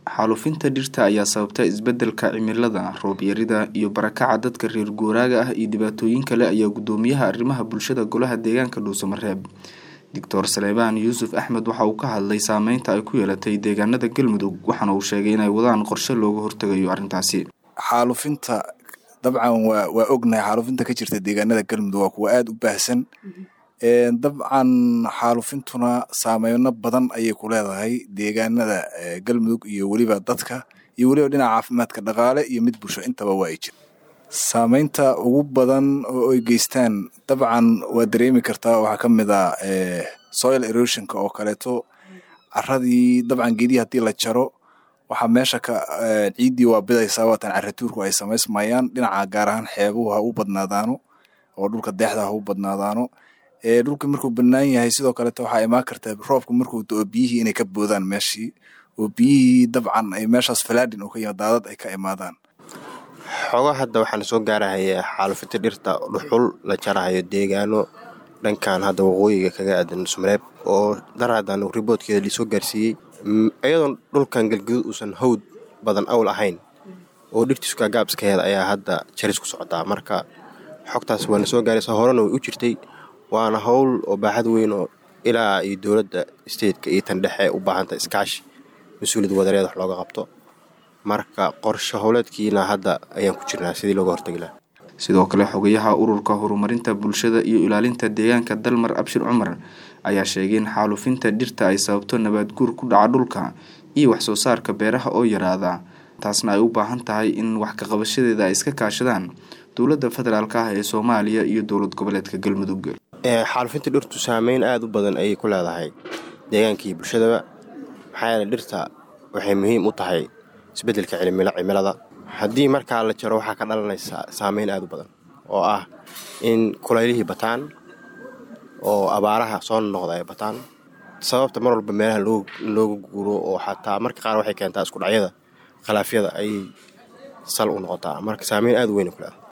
xaalufinta dhirta ayaa sababta isbedelka cimilada roob yarida iyo barakaca dadka reer guuraaga ah iyo dhibaatooyin kale ayaa gudoomiyaha arrimaha bulshada golaha deegaanka dhuusamareeb doctor saleebaan yuusuf axmed waxa uu ka hadlay saameynta ay ku yeelatay deegaanada galmudug waxaana uu sheegay inay wadaan qorshe looga hortegayo arrintaasi xaalufinta dabcan waa waa ognahay xaalufinta ka jirta deegaanada galmudug waa kuwa aada u baahsan dabcan xaalufintuna saameyno badan ayay ku leedahay deegaanada galmudug iyo weliba dadka iyo weliba dhinaca caafimaadka dhaqaale iyo mid bulsho intaba waa ay jira saameynta ugu badan oo ay geystaan dabcan waa dareemi kartaa waxaa ka mid a soil erosionka oo kaleeto caradii dabcan geedii haddii la jaro waxaa meesha ka ciiddii waa bidaysaa waatan caratuurku ay samaysmayaan dhinaca gaar ahaan xeebuhu ha u badnaadaano oo dhulka deexda ha u badnaadaano dhulka markuu banaan yahay sidoo kaleeto waxaa imaan karta roobku markuu do-o biyihii inay ka boodaan meeshii oo biyihii dabcan ay meeshaas falaadin oo ka yima daadad ay ka imaadaan xoogaa hadda waxaana soo gaarahaya xaalufinta dhirta dhuxul la jarahayo deegaano dhankan hadda waqooyiga kaga aadan sumreeb oo daraadan riboodkeeda liisoo gaarsiiyey iyadoon dhulkan galguduud uusan hawd badan awl ahayn oo dhirtiisu kaagaabskaheeda ayaa hadda jaris ku socdaa marka xogtaas waana soo gaaraysa horena way u jirtay waana howl oo baaxad weyn oo ilaa iyo dowladda stateka iyo tan dhexe u baahanta iskaashi mas-uuliyad wadareed wax looga qabto marka qorshe howleedkiina hadda ayaan ku jirnaa sidii looga hortagi laha sidoo kale xogayaha ururka horumarinta bulshada iyo ilaalinta deegaanka dalmar abshir cumar ayaa sheegay in xaalufinta dhirta ay sababto nabaad guur ku dhaca dhulka iyo waxsoo saarka beeraha oo yaraada taasna ay u baahan tahay in wax kaqabashadeeda ay iska kaashadaan dowladda federaalk ah ee soomaaliya iyo dowlad goboleedka galmudug xaalufinta dhirtu saameyn aada u badan ayay ku leedahay deegaanka iyo bulshadaba maxaa yeele dhirta waxay muhiim u tahay isbeddelka cimilada haddii markaa la jaro waxaa ka dhalanaysa saameyn aada u badan oo ah in kulaylihii bataan oo abaaraha soo noqda ay bataan sababta mar walba meelaha looga guuro oo xataa marka qaar waxay keentaa iskudhacyada khilaafyada ayay sal u noqotaa marka saameyn aada u weyn ku leedahay